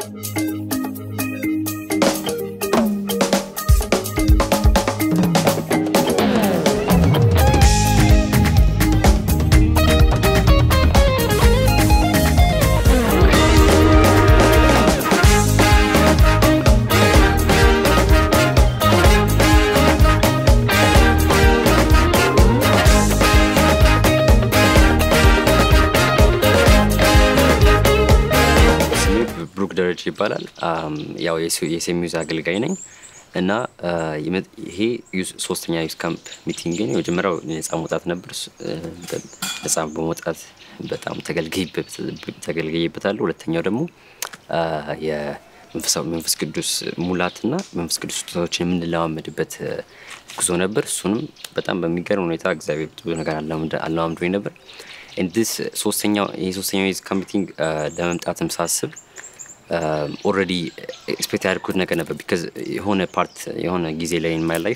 ስሜ ብሩክ ደረጃ ይባላል። አም፣ ያው የሴሚዩዝ አገልጋይ ነኝ እና አ፣ የመ- ይሄ ዩዝ- ሶስተኛ ዩዝ ካምፕ ሚቲንግ ነው። የመጀመሪያው ነጻ መውጣት ነበር። ስ- እ፣ በ- ነጻ በመውጣት በጣም ተገልግይበት- ተገልግዬበታለሁ። ሁለተኛው ደግሞ አ፣ የመንፈሳዊ መንፈስ ቅዱስ ሙላትና መንፈስ ቅዱስ ስጦታዎችን የምንለማመድበት እ፣ ጉዞ ነበር። እሱንም በጣም በሚገርም ሁኔታ እግዚአብሔር ብዙ ነገር አለማምድ- አለማምዶኝ ነበር። እንድስ ሶስተኛው ይሄ ሶስተኛው የዚህ ሚቲንግ ለመምጣትም ሳስብ ኦልሬዲ ኤክስፔክት ያደርኩት ነገር ነበር። ቢካዝ የሆነ ፓርት የሆነ ጊዜ ላይ ኢን ማይ ላይፍ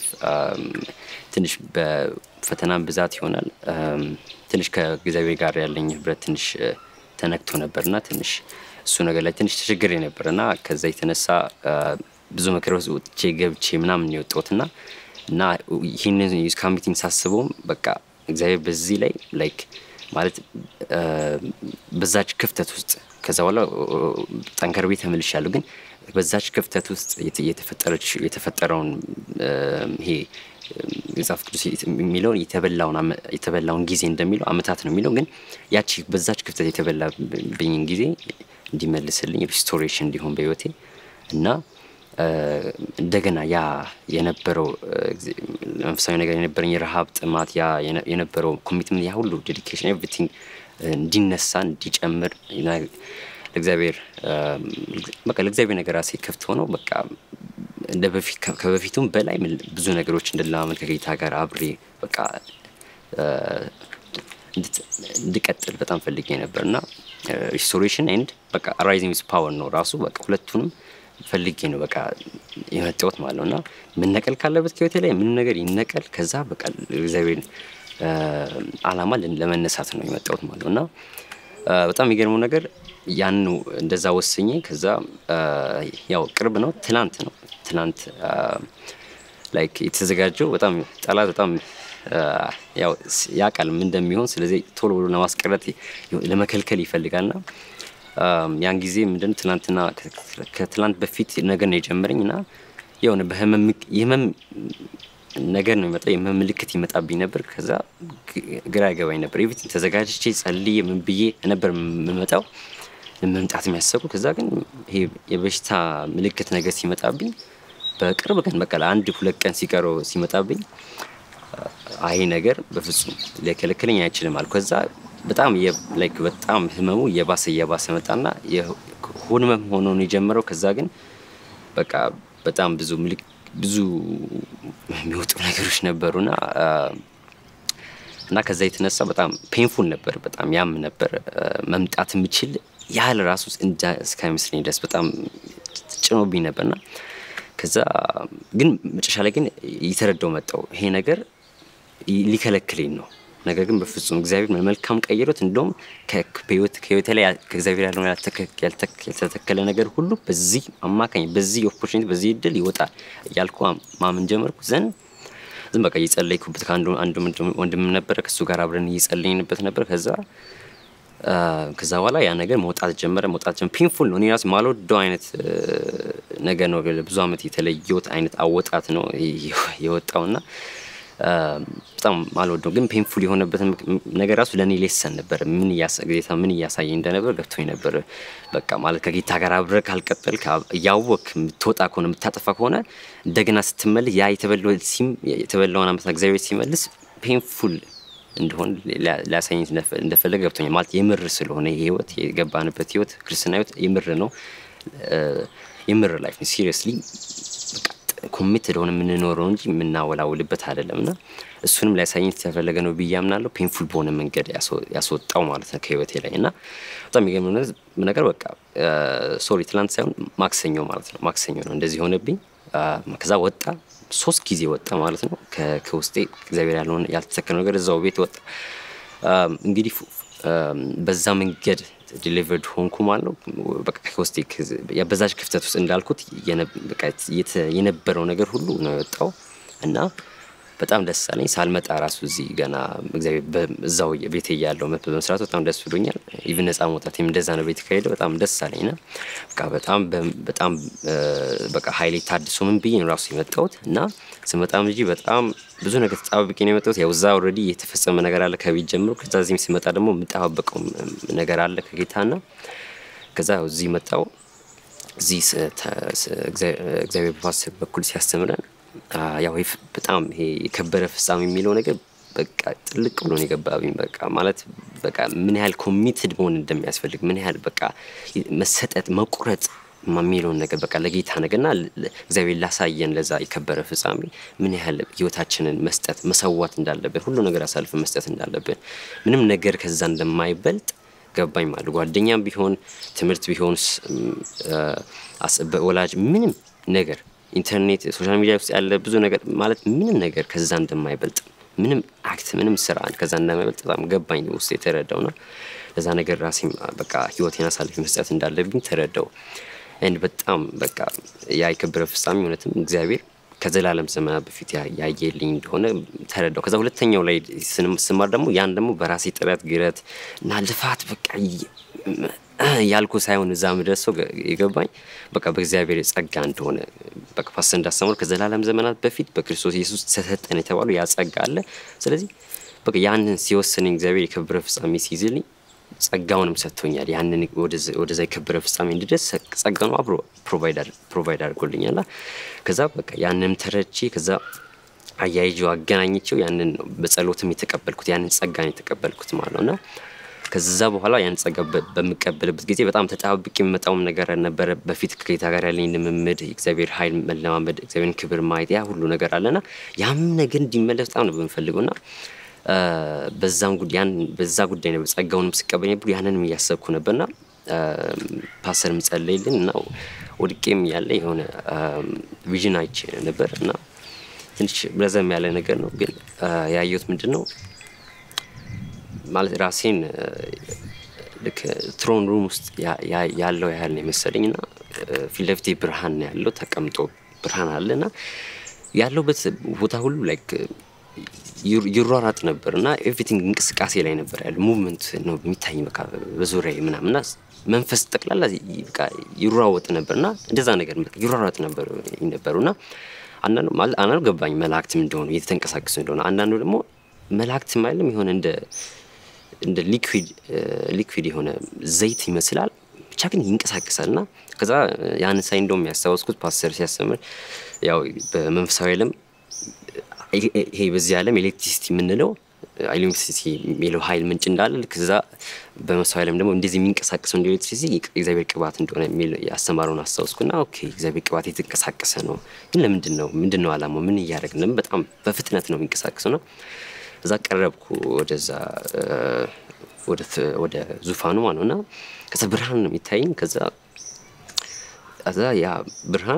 ትንሽ በፈተናም ብዛት ይሆናል um, ትንሽ ከእግዚአብሔር ጋር ያለኝ ህብረት ትንሽ uh, ተነክቶ ነበር እና ትንሽ እሱ ነገር ላይ ትንሽ ተቸግሬ ነበር እና ከዛ የተነሳ uh, ብዙ መከራ ውስጥ ወጥቼ ገብቼ ምናምን ነው የወጣሁት እና እና ይህንን ዩዝ ሚቲንግ ሳስበውም በቃ እግዚአብሔር በዚህ ላይ ላይክ ማለት አ፣ በዛች ክፍተት ውስጥ ከዛ በኋላ ኦ፣ ጠንከር ቤት ተመልሻለሁ። ግን በዛች ክፍተት ውስጥ የተ- የተፈጠረች የተፈጠረውን አ፣ ይሄ መጽሐፍ ቅዱስ የሚለውን የተበላውን አመ- የተበላውን ጊዜ እንደሚለው አመታት ነው የሚለው ግን ያቺ በዛች ክፍተት የተበላብኝን ጊዜ እንዲመልስልኝ ሪስቶሬሽን እንዲሆን በህይወቴ እና አ፣ እንደገና ያ የነበረው አ፣ ጊዜ- መንፈሳዊ ነገር የነበረኝ የረሃብ ጥማት ያ የነ- የነበረው ኮሚትመንት ያ ሁሉ ዴዲኬሽን ኤቭሪቲንግ እንዲነሳ እንዲጨምር ና- ለእግዚአብሔር አ፣ በቃ ለእግዚአብሔር ነገር ራሴ ክፍት ሆነው በቃ እንደ በፊት ከ- ከበፊቱም በላይ ምን- ብዙ ነገሮች እንድለማመድ ከጌታ ጋር አብሬ በቃ አ፣ እንድት- እንድቀጥል በጣም ፈልጌ ነበር እና ሪስቶሬሽን ኤንድ በቃ ራይዚንግ ዊዝ ፓወር ነው ራሱ በቃ ሁለቱንም ፈልጌ ነው በቃ የመጣሁት ማለት ነው እና መነቀል ካለበት ከህይወቴ ላይ ምን ነገር ይነቀል ከዛ በቃ እግዚአብሔር አላማ ለን- ለመነሳት ነው የመጣሁት ማለት ነው እና አ፣ በጣም የሚገርመው ነገር ያኑ እንደዛ ወስኜ ከዛ አ፣ ያው ቅርብ ነው ትላንት ነው ትላንት አ፣ ላይክ የተዘጋጀው በጣም ጠላት በጣም አ፣ ያው ስ- ያውቃል ምን እንደሚሆን ስለዚህ ቶሎ ብሎ ለማስቀረት ይ- ለመከልከል ይፈልጋልና አም፣ ያን ጊዜ ምንድን ትናንትና ከ- ከ- ከትላንት በፊት ነገር ነው የጀመረኝ እና የሆነ በህመም ምክ- የህመም ነገር ነው የመጣ የህመም ምልክት ይመጣብኝ ነበር። ከዛ ግ- ግራ ያገባኝ ነበር። ኤቭሪቲንግ ተዘጋጅቼ ጸልዬ ምን ብዬ ነበር የምመጣው መምጣት የሚያሰቡ ከዛ ግን ይሄ የበሽታ ምልክት ነገር ሲመጣብኝ በቅርብ ቀን በቃ ለአንድ ሁለት ቀን ሲቀረው ሲመጣብኝ አይ ነገር በፍጹም ሊከለክለኝ አይችልም አልኩ። ከዛ በጣም የ- ላይክ በጣም ህመሙ እየባሰ እየባሰ መጣና የሆድ ህመም ሆኖ ነው የጀመረው። ከዛ ግን በቃ በጣም ብዙ ምልክ ብዙ የሚወጡ ነገሮች ነበሩና አ፣ እና ከዛ የተነሳ በጣም ፔንፉል ነበር፣ በጣም ያም ነበር። አ፣ መምጣት የምችል ያህል ራሱ እንጃ እስከሚመስለኝ ድረስ በጣም ጭኖብኝ ነበርና ከዛ ግን መጨረሻ ላይ ግን እየተረዳው መጣው ይሄ ነገር ይ- ሊከለክለኝ ነው። ነገር ግን በፍጹም እግዚአብሔር መልካም ቀይሮት እንደውም ከ- በህይወት ከህይወቴ ላይ ያ- ከእግዚአብሔር ያለውን ያልተከ- ያልተክ- ያልተተከለ ነገር ሁሉ በዚህ አማካኝ በዚህ ኦፖርቹኒቲ በዚህ እድል ይወጣል እያልኩ ማ- ማመን ጀመርኩ። ዘን ዝም በቃ እየጸለይኩበት ከአንዱ አንዱ ወንድም- ወንድም ነበረ ከእሱ ጋር አብረን እየጸለይንበት ነበር። ከዛ አ፣ ከዛ በኋላ ያ ነገር መውጣት ጀመረ መውጣት ጀመረ። ፔንፉል ነው። እኔ ራሴ ማልወደው አይነት እ፣ ነገር ነው። ብዙ አመት የተለየሁት አይነት አወጣት ነው የወጣውና አ፣ በጣም ማልወደው ግን ፔንፉል የሆነበትን ምክ- ነገር ራሱ ለእኔ ሌሰን ነበር። ምን እያሳ- ጌታ ምን እያሳየኝ እንደነበር ገብቶኝ ነበር። በቃ ማለት ከጌታ ጋር አብረህ ካልቀጠል እያወቅ የምትወጣ ከሆነ የምታጠፋ ከሆነ እንደገና ስትመልስ ያ የተበላው ሲም- የተበላውን አመት እግዚአብሔር ሲመልስ ፔንፉል እንደሆን ሊያ- ሊያሳየኝ እንደፈ- እንደፈለገ ገብቶኛል። ማለት የምር ስለሆነ ይህ ህይወት የገባንበት ህይወት ክርስትና ህይወት የምር ነው። እ፣ የምር ላይፍ ነው። ሲሪየስሊ ኮሚትድ ሆነ የምንኖረው እንጂ የምናወላውልበት አይደለም እና እሱንም ሊያሳየኝ የተፈለገ ነው ብዬ አምናለሁ። ፔንፉል በሆነ መንገድ ያስወ- ያስወጣው ማለት ነው ከህይወቴ ላይ እና በጣም የሚገርም ነገር በቃ ሶሪ ትላንት ሳይሆን ማክሰኞ ማለት ነው ማክሰኞ ነው እንደዚህ ሆነብኝ። አ፣ ከዛ ወጣ ሶስት ጊዜ ወጣ ማለት ነው ከ- ከውስጤ እግዚአብሔር ያለውን ያልተሰከረ ነገር እዛው ቤት ወጣ። አም፣ እንግዲህ ፉ- በዛ መንገድ ዲሊቨርድ ሆንኩ ማለት ነው። በቃ ከውስጤ በዛች ክፍተት ውስጥ እንዳልኩት የነበረው ነገር ሁሉ ነው የወጣው እና በጣም ደስ አለኝ። ሳልመጣ ራሱ እዚህ ገና እግዚአብሔር እዛው ቤቴ እያለሁ መጥቶ በመስራቱ በጣም ደስ ብሎኛል። ኢቭን ነጻ መውጣት እንደዛ ነው ቤት ከሄደ በጣም ደስ አለኝ ና በቃ በጣም በጣም በቃ ሀይሌ ታድሶ ምን ብዬ ነው ራሱ የመጣሁት እና ስመጣም እንጂ በጣም ብዙ ነገር ተጣብቄ ነው የመጣሁት። ያው እዛ ኦልሬዲ የተፈጸመ ነገር አለ ከቤት ጀምሮ። ከዛ እዚህም ሲመጣ ደግሞ የምጠባበቀው ነገር አለ ከጌታ ና ከዛ እዚህ መጣው እዚህ እግዚአብሔር በፋስ በኩል ሲያስተምረን ያው በጣም ይሄ የከበረ ፍጻሜ የሚለው ነገር በቃ ጥልቅ ብሎ ነው የገባብኝ። በቃ ማለት በቃ ምን ያህል ኮሚትድ መሆን እንደሚያስፈልግ ምን ያህል በቃ መሰጠት መቁረጥ የሚለውን ነገር በቃ ለጌታ ነገርና እግዚአብሔር ላሳየን ለዛ የከበረ ፍጻሜ ምን ያህል ህይወታችንን መስጠት መሰዋት እንዳለብን ሁሉ ነገር አሳልፈን መስጠት እንዳለብን ምንም ነገር ከዛ እንደማይበልጥ ገባኝ ማለት ጓደኛም ቢሆን ትምህርት ቢሆን ወላጅ ምንም ነገር ኢንተርኔት ሶሻል ሚዲያ ውስጥ ያለ ብዙ ነገር ማለት ምንም ነገር ከዛ እንደማይበልጥ ምንም አክት ምንም ስራ ከዛ እንደማይበልጥ በጣም ገባኝ ውስጥ የተረዳው ና ለዛ ነገር ራሴም በቃ ህይወቴን አሳልፌ መስጠት እንዳለብኝ ተረዳው። እንድ በጣም በቃ ያ የከበረ ፍጻሜ እውነትም እግዚአብሔር ከዘላለም ዘመናት በፊት ያየልኝ እንደሆነ ተረዳው። ከዛ ሁለተኛው ላይ ስማር ደግሞ ያን ደግሞ በራሴ ጥረት ግረት እና ልፋት በቃ ያልኩ ሳይሆን እዛ ምደርሰው የገባኝ በቃ በእግዚአብሔር ጸጋ እንደሆነ በቃ ፓስተር እንዳስተማሩ ከዘላለም ዘመናት በፊት በክርስቶስ ኢየሱስ ተሰጠን የተባሉ ያ ጸጋ አለ። ስለዚህ በቃ ያንን ሲወስነኝ እግዚአብሔር የከበረ ፍጻሜ ሲይዝልኝ ጸጋውንም ሰጥቶኛል። ያንን ወደዛ የከበረ ፍጻሜ እንድደርስ ጸጋ ነው አብሮ ፕሮቫይድ አድርጎልኛል። ከዛ በቃ ያንንም ተረድቼ ከዛ አያይዤው አገናኝቼው ያንን ነው በጸሎትም የተቀበልኩት ያንን ጸጋን የተቀበልኩት ማለት ነው እና ከዛ በኋላ ያን ጸጋ በምቀበልበት ጊዜ በጣም ተጣብቅ የሚመጣውም ነገር ነበረ። በፊት ከጌታ ጋር ያለኝ ልምምድ፣ የእግዚአብሔር ኃይል መለማመድ፣ እግዚአብሔርን ክብር ማየት ያ ሁሉ ነገር አለና ያም ነገር እንዲመለስ በጣም ነው በምፈልገው ና በዛም ጉዳይ በዛ ጉዳይ ነበር ጸጋውንም ስቀበል ነበር ያንንም እያሰብኩ ነበርና ፓስተር ምጸለይልን እና ወድቄም ያለ የሆነ ቪዥን አይቼ ነበር እና ትንሽ ረዘም ያለ ነገር ነው ግን ያየሁት ምንድን ነው ማለት ራሴን ልክ ትሮን ሩም ውስጥ ያለው ያህል ነው የመሰለኝ እና ፊት ለፊቴ ብርሃን ነው ያለው ተቀምጦ ብርሃን አለ እና ያለውበት ቦታ ሁሉ ላይክ ይሯራጥ ነበር እና ኤቭሪቲንግ እንቅስቃሴ ላይ ነበር ያለ ሙቭመንት ነው የሚታይ በቃ በዙሪያ ምናምን እና መንፈስ ጠቅላላ በቃ ይሯወጥ ነበር እና እንደዛ ነገር ይሯራጥ ነበር ነበሩ እና አንዳንዱ ገባኝ መላእክትም እንደሆኑ እየተንቀሳቀሱ እንደሆነ አንዳንዱ ደግሞ መላእክትም አይደለም የሆነ እንደ እንደ ሊኩዊድ ሊኩዊድ የሆነ ዘይት ይመስላል ብቻ ግን ይንቀሳቀሳል እና ከዛ ያን ሳይ እንደውም ያስታወስኩት ፓስተር ሲያስተምር ያው በመንፈሳዊ ዓለም ይሄ በዚህ ዓለም ኤሌክትሪሲቲ የምንለው ኤሌክትሪሲቲ የሚለው ኃይል ምንጭ እንዳለ ልክ እዛ በመንፈሳዊ ዓለም ደግሞ እንደዚህ የሚንቀሳቀሰው እንደ ኤሌክትሪሲቲ እግዚአብሔር ቅባት እንደሆነ የሚል ያስተማረውን አስታወስኩና ኦኬ እግዚአብሔር ቅባት የተንቀሳቀሰ ነው ግን ለምንድን ነው ምንድን ነው አላማው ምን እያደረግን ለምን በጣም በፍጥነት ነው የሚንቀሳቀሰው ና እዛ ቀረብኩ ወደዛ ወደ ዙፋኑ ማለት ነው እና ከዛ ብርሃን ነው የሚታይኝ ከዛ ከዛ ያ ብርሃን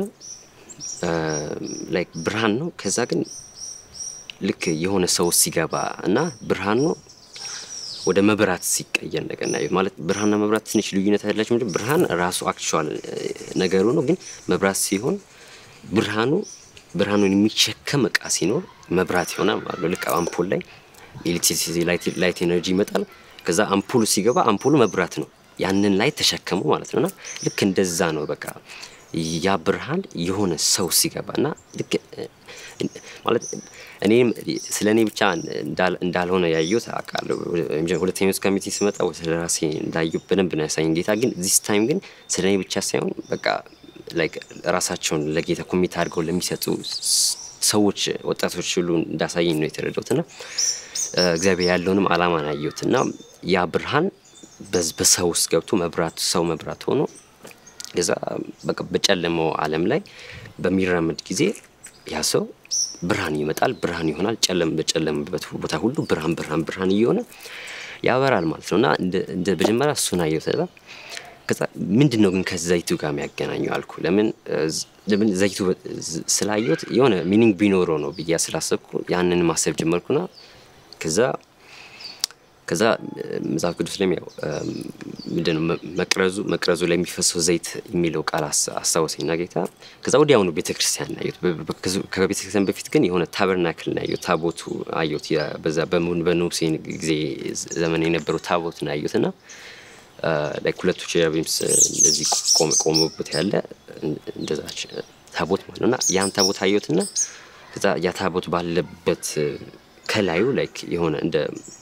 ላይክ ብርሃን ነው ከዛ ግን ልክ የሆነ ሰው ሲገባ እና ብርሃን ነው ወደ መብራት ሲቀየር ነገር ና ማለት ብርሃንና መብራት ትንሽ ልዩነት ያላቸው ምንድን ብርሃን ራሱ አክቹዋል ነገሩ ነው ግን መብራት ሲሆን ብርሃኑ ብርሃኑን የሚሸከም እቃ ሲኖር መብራት ይሆናል ማለት ነው ልክ አምፖል ላይ ኤሌክትሪሲቲ ላይት ኤነርጂ ይመጣል ከዛ አምፖሉ ሲገባ አምፖሉ መብራት ነው ያንን ላይ ተሸከሙ ማለት ነውና ልክ እንደዛ ነው በቃ ያ ብርሃን የሆነ ሰው ሲገባ እና ልክ ማለት እኔም ስለ እኔ ብቻ እንዳልሆነ ያየሁት አውቃለሁ። ሁለተኛው ውስጥ ከሚቴ ስመጣ ስለ ራሴ እንዳየሁ በደንብ ነው ያሳየኝ ጌታ። ግን ዚስ ታይም ግን ስለ እኔ ብቻ ሳይሆን በቃ ላይክ ራሳቸውን ለጌታ ኮሚት አድርገው ለሚሰጡ ሰዎች ወጣቶች ሁሉ እንዳሳየኝ ነው የተረዳሁት እና እግዚአብሔር ያለውንም አላማ ነው ያየሁት እና ያ ብርሃን በሰው ውስጥ ገብቶ መብራት ሰው መብራት ሆኖ ከዛ በቃ በጨለመው ዓለም ላይ በሚራመድ ጊዜ ያ ሰው ብርሃን ይመጣል፣ ብርሃን ይሆናል። ጨለም በጨለምበት ቦታ ሁሉ ብርሃን ብርሃን ብርሃን እየሆነ ያበራል ማለት ነው እና እንደ መጀመሪያ እሱን አየሁት። ከዛ ምንድን ነው ግን ከዘይቱ ጋር የሚያገናኘው አልኩ። ለምን ለምን ዘይቱ ስላየሁት የሆነ ሚኒንግ ቢኖረው ነው ብዬ ስላሰብኩ ያንን ማሰብ ጀመርኩና ከዛ ከዛ መጽሐፍ ቅዱስ ላይም ያው ምንድነው መቅረዙ መቅረዙ ላይ የሚፈሰው ዘይት የሚለው ቃል አስታወሰኝና ጌታ ከዛ ወዲያውኑ ቤተክርስቲያን ናየት። ከቤተክርስቲያን በፊት ግን የሆነ ታበርናክል ናየት፣ ታቦቱ አየሁት። በዛ በሙሴ ጊዜ ዘመን የነበረው ታቦት ናየሁት እና ላይክ ሁለቱ ቼራቢምስ እንደዚህ ቆመበት ያለ እንደዛች ታቦት ማለት ነው እና ያን ታቦት አየሁትና ከዛ ያ ታቦት ባለበት ከላዩ ላይክ የሆነ እንደ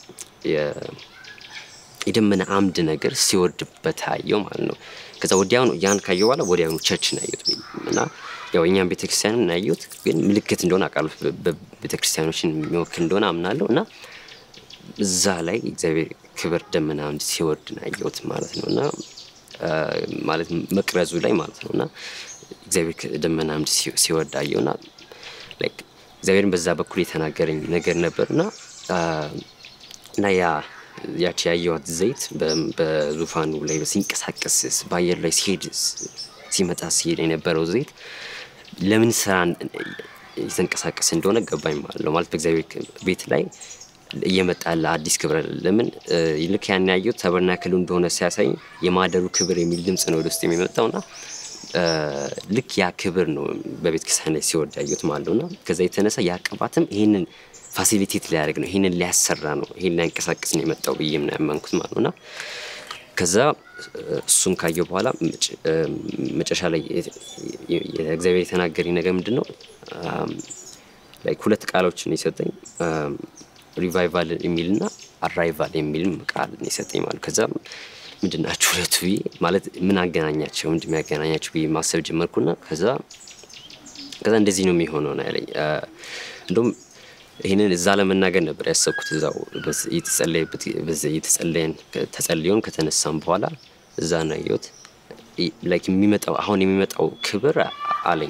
የደመና አምድ ነገር ሲወርድበት አየው ማለት ነው። ከዛ ወዲያውኑ ያን ካየው በኋላ ወዲያውኑ ቸርች ናየሁት እና ያው እኛም ቤተክርስቲያንን ናየሁት፣ ግን ምልክት እንደሆነ አውቃለሁ። ቤተክርስቲያኖችን የሚወክል እንደሆነ አምናለሁ እና እዛ ላይ እግዚአብሔር ክብር ደመና አምድ ሲወርድ ናየሁት ማለት ነው እና ማለት መቅረዙ ላይ ማለት ነው እና እግዚአብሔር ደመና አምድ ሲወርድ አየውና ላይክ እግዚአብሔርን በዛ በኩል የተናገረኝ ነገር ነበር እና እና ያ ያቺ ያየዋት ዘይት በዙፋኑ ላይ ሲንቀሳቀስ በአየር ላይ ሲሄድ ሲመጣ ሲሄድ የነበረው ዘይት ለምን ስራ የተንቀሳቀስ እንደሆነ ገባኝ ማለት ነው። ማለት በእግዚአብሔር ቤት ላይ እየመጣ ያለ አዲስ ክብር ለምን ልክ ያን ያየሁት ተበርናክሉ እንደሆነ ሲያሳይ የማደሩ ክብር የሚል ድምፅ ነው ወደ ውስጥ የሚመጣውና ልክ ያ ክብር ነው በቤተ ክርስቲያን ላይ ሲወርድ ያየሁት ማለት ነውና ከዛ የተነሳ ያ ቅባትም ይህንን ፋሲሊቴት ሊያደርግ ነው፣ ይህንን ሊያሰራ ነው፣ ይህን ሊያንቀሳቅስ ነው የመጣው ብዬ ምን ያመንኩት ማለት ነውና ከዛ እሱን ካየው በኋላ መጨረሻ ላይ እግዚአብሔር የተናገረኝ ነገር ምንድን ነው? ላይክ ሁለት ቃሎችን የሰጠኝ ሪቫይቫል የሚልና አራይቫል የሚልም ቃል የሰጠኝ ማለት ከዛ ምንድን ናቸው ሁለቱ ብዬ ማለት ምን አገናኛቸው ምንድን የሚያገናኛቸው ብዬ ማሰብ ጀመርኩና ከዛ ከዛ እንደዚህ ነው የሚሆነው ነው ያለኝ። እንደውም ይህንን እዛ ለመናገር ነበር ያሰብኩት እዛው የተጸለየበት የተጸለየን ተጸልዮን ከተነሳም በኋላ እዛ ነው ያየሁት። ላይክ የሚመጣው አሁን የሚመጣው ክብር አለኝ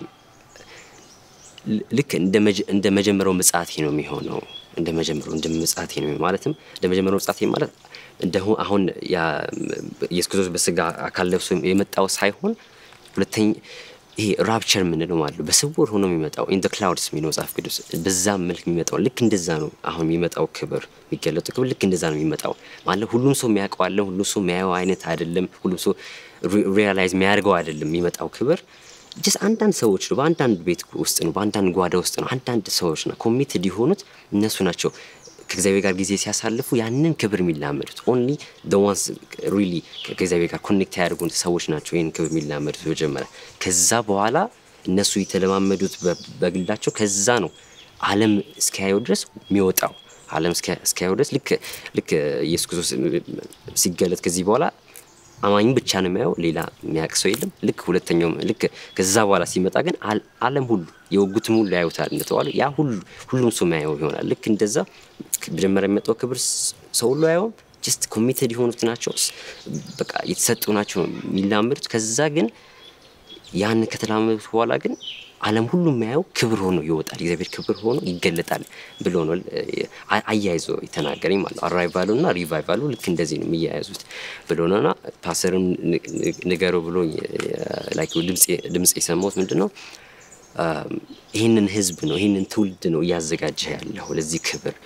ልክ እንደ መጀመሪያው ምጽአቴ ነው የሚሆነው። እንደ መጀመሪያው እንደ ምጽአቴ ነው ማለትም እንደ መጀመሪያው ምጽአቴ ማለት እንደ አሁን ኢየሱስ ክርስቶስ በስጋ አካል ለብሶ የመጣው ሳይሆን ሁለተኛ ይሄ ራፕቸር የምንለው ማለት ነው። በስውር ሆኖ የሚመጣው ኢን ክላውድስ የሚለው መጽሐፍ ቅዱስ በዛ መልክ የሚመጣው ልክ እንደዛ ነው። አሁን የሚመጣው ክብር የሚገለጡ ክብር ልክ እንደዛ ነው የሚመጣው ማለት ሁሉም ሰው የሚያውቀው አለ፣ ሁሉም ሰው የሚያየው አይነት አይደለም፣ ሁሉም ሰው ሪያላይዝ የሚያደርገው አይደለም። የሚመጣው ክብር ጀስት አንዳንድ ሰዎች ነው፣ በአንዳንድ ቤት ውስጥ ነው፣ በአንዳንድ ጓዳ ውስጥ ነው። አንዳንድ ሰዎች ነው ኮሚትድ የሆኑት እነሱ ናቸው ከእግዚአብሔር ጋር ጊዜ ሲያሳልፉ ያንን ክብር የሚላመዱት ኦንሊ ዋንስ ሪሊ ከእግዚአብሔር ጋር ኮኔክት ያደርጉ ሰዎች ናቸው ይህን ክብር የሚላመዱት መጀመሪያ። ከዛ በኋላ እነሱ የተለማመዱት በግላቸው ከዛ ነው ዓለም እስኪያየው ድረስ የሚወጣው ዓለም እስኪያየው ድረስ ልክ ልክ ኢየሱስ ክርስቶስ ሲገለጥ ከዚህ በኋላ አማኝ ብቻ ነው የሚያየው፣ ሌላ የሚያውቅ ሰው የለም። ልክ ሁለተኛው ልክ ከዛ በኋላ ሲመጣ ግን ዓለም ሁሉ የወጉትም ሁሉ ያዩታል እንደተባሉ ያ ሁሉ ሁሉም ሰው የሚያየው ይሆናል። ልክ እንደዛ መጀመሪያ የሚመጣው ክብር ሰው ሁሉ አየውም። ጀስት ኮሚትድ የሆኑት ናቸው፣ በቃ የተሰጡ ናቸው የሚላመዱት። ከዛ ግን ያን ከተላመዱት በኋላ ግን ዓለም ሁሉ የሚያየው ክብር ሆኖ ይወጣል፣ እግዚአብሔር ክብር ሆኖ ይገለጣል ብሎ ነው አያይዞ የተናገረኝ ማለት ነው። አራይቫሉ እና ሪቫይቫሉ ልክ እንደዚህ ነው የሚያያዙት ብሎ ነውና ፓስተርም ንገረው ብሎ ድምፅ የሰማሁት ምንድን ነው ይህንን ህዝብ ነው ይህንን ትውልድ ነው እያዘጋጀ ያለው ለዚህ ክብር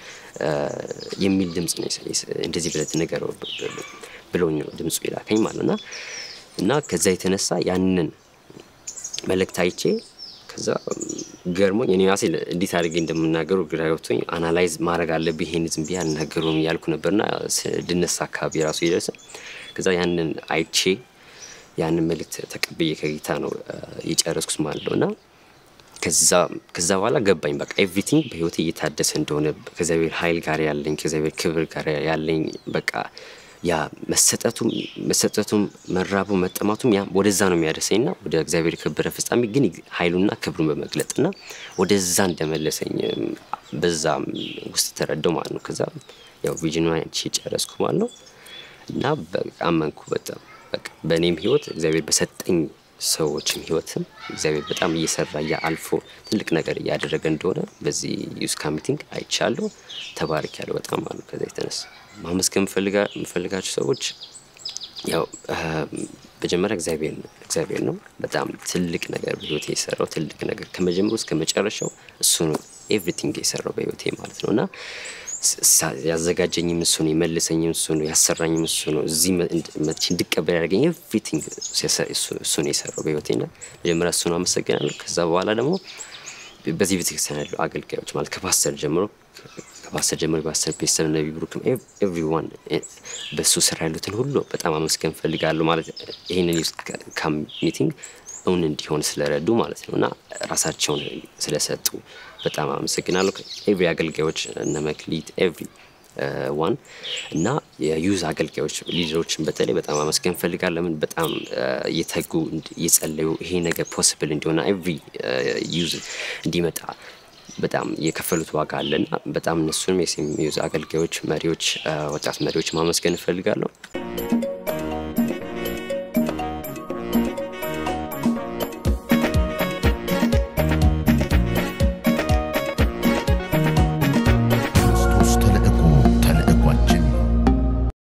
የሚል ድምፅ ነው። እንደዚህ ብለት ንገረው ብሎኝ ነው ድምፁ የላከኝ ማለት ና እና ከዛ የተነሳ ያንን መልእክት አይቼ ከዛ ገርሞኝ እኔ ራሴ እንዴት አድርጌ እንደምናገሩ ግራ ገብቶኝ አናላይዝ ማድረግ አለብኝ። ይሄን ዝም ብዬ አልናገሩም እያልኩ ነበርና ድነሳ አካባቢ ራሱ የደረሰ ከዛ ያንን አይቼ ያንን መልእክት ተቀብዬ ከጌታ ነው የጨረስኩት ማለት ነው እና ከዛ በኋላ ገባኝ። በቃ ኤቭሪቲንግ በህይወቴ እየታደሰ እንደሆነ ከእግዚአብሔር ኃይል ጋር ያለኝ ከእግዚአብሔር ክብር ጋር ያለኝ በቃ ያ መሰጠቱም መሰጠቱም መራቡ መጠማቱም ያ ወደዛ ነው የሚያደርሰኝ ና ወደ እግዚአብሔር ክብረ ፍጻሜ ግን ኃይሉና ክብሩን በመግለጥ ና ወደዛ እንደመለሰኝ በዛ ውስጥ ተረዳው ማለት ነው። ከዛ ያው ቪዥን አንቺ ጨረስኩ ማለት ነው እና አመንኩ በጣም በቃ በእኔም ህይወት እግዚአብሔር በሰጠኝ ሰዎችም ህይወትም እግዚአብሔር በጣም እየሰራ አልፎ ትልቅ ነገር እያደረገ እንደሆነ በዚህ ዩስካ ሚቲንግ አይቻለሁ። ተባርክ ያለው በጣም አሉ። ከዛ የተነሳ ማመስገን የምፈልጋቸው ሰዎች ያው መጀመሪያ እግዚአብሔር ነው እግዚአብሔር ነው በጣም ትልቅ ነገር በህይወቴ የሰራው ትልቅ ነገር ከመጀመሩ እስከ መጨረሻው እሱ ነው ኤቭሪቲንግ የሰራው በህይወቴ ማለት ነው እና ያዘጋጀኝም እሱ ነው፣ የመልሰኝም እሱ ነው፣ ያሰራኝም እሱ ነው። እዚህ መጥቼ እንድቀበል ያደርገኝ ኤቭሪቲንግ እሱ ነው የሰራው በህይወቴ ና መጀመሪያ እሱን አመሰግናለሁ። ከዛ በኋላ ደግሞ በዚህ ቤተክርስቲያን ያሉ አገልጋዮች ማለት ከፓስተር ጀምሮ ከፓስተር ጀምሮ ፓስተር ቤተሰብ ነቢ ብሩክም ኤቭሪዋን በእሱ ስራ ያሉትን ሁሉ በጣም አመስገን ፈልጋለሁ። ማለት ይህንን ዩዝ ካም ሚቲንግ እውን እንዲሆን ስለረዱ ማለት ነው እና ራሳቸውን ስለሰጡ በጣም አመሰግናለሁ። ኤቭሪ አገልጋዮች እነ መክሊት ኤቭሪ ዋን እና የዩዝ አገልጋዮች ሊደሮችን በተለይ በጣም አመስገን ፈልጋለሁ። ለምን በጣም እየተጉ እየጸለዩ ይሄ ነገር ፖስብል እንዲሆና ኤቭሪ ዩዝ እንዲመጣ በጣም የከፈሉት ዋጋ አለና በጣም እነሱንም የዩዝ አገልጋዮች፣ መሪዎች፣ ወጣት መሪዎች ማመስገን እፈልጋለሁ።